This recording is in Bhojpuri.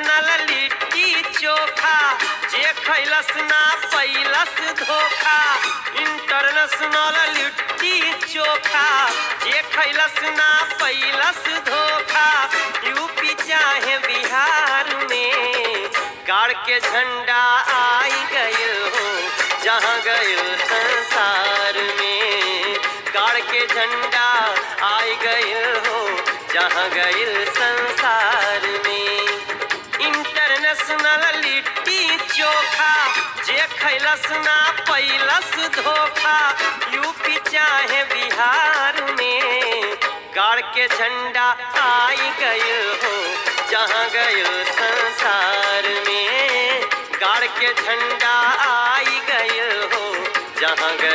इंटरनेशनल लिट्टी चोखा जे खैलस ना पैलस धोखा इंटरनेशनल लिट्टी चोखा जे खैलस ना पैलस धोखा यूपी चाहे बिहार में गाड़ के झंडा आई गइल हो जहाँ गइल संसार में गाड़ के झंडा आई गइल हो जहाँ गइल संसार में इंटरनेशनल लिट्टी चोखा जे खैलस ना पैलस धोखा यूपी चाहे बिहार में गाड़ के झंडा आई गइल हो जहाँ गइल संसार में गाड़ के झंडा आई गइल हो जहाँ गइल